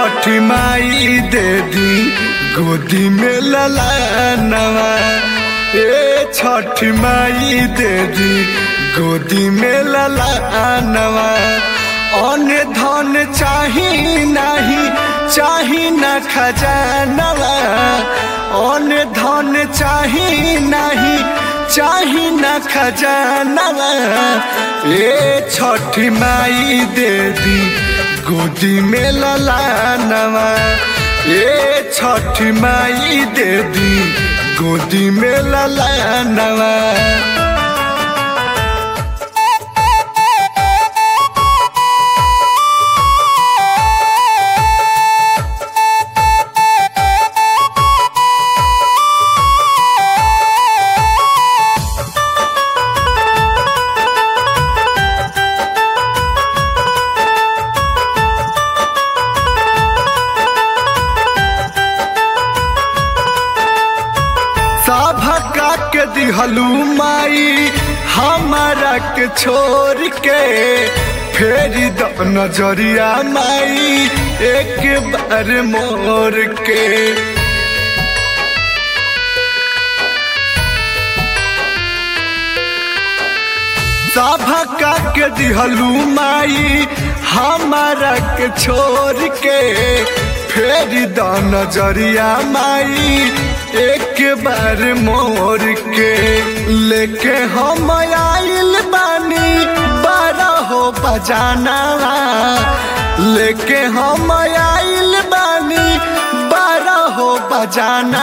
छठी माई दे दी गोदी में ललानवा ए छठी माई दे दी गोदी में ललानवा अन्य धन चाही नहीं चाही न खजानवा अन्य धन चाही नहीं चाही न खजानवा ए छठी माई दे दी गोदी में ललानवा ए छठी माई दे दी गोदी में ललानवा सभका के दिहलू माई हमारा के छोड़ के फेर द नजरिया माई एक बार मोर के सभका के दिहलू माई हमारा के छोड़ के फेर द नजरिया माई एक बार मोर के लेके हम आइल बानी बारह हो बजाना लेके हम आइल बानी बारह हो बजाना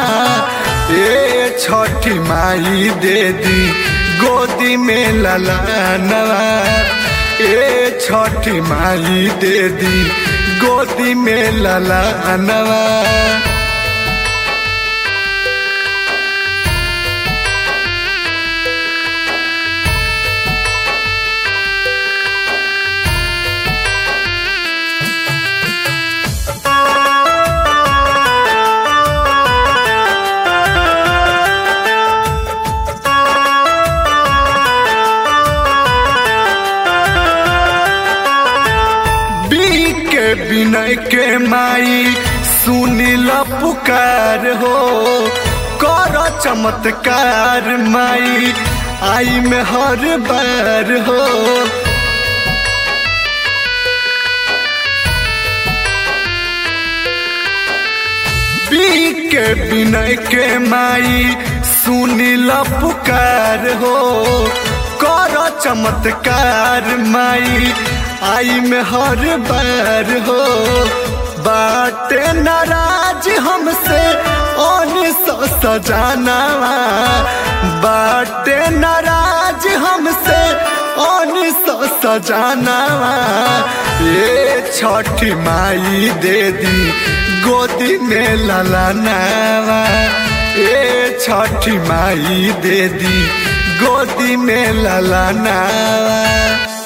ए छठी माई दे दी गोदी में ललानवा ए छठी माई दे दी गोदी में ललानवा बी के विनय के माई सुनील पुकार हो कर चमत्कार माई आई में हर बार हो बी के विनय के माई सुनील पुकार हो कर चमत्कार माई आई में हर बार हो बाटे नाराज हमसे ओन सो सजाना बाटे नाराज हमसे ओन सो सजाना ये छठी माई दे दी गोदी में ललानावा ए छठी माई दे दी गोदी में ललानावा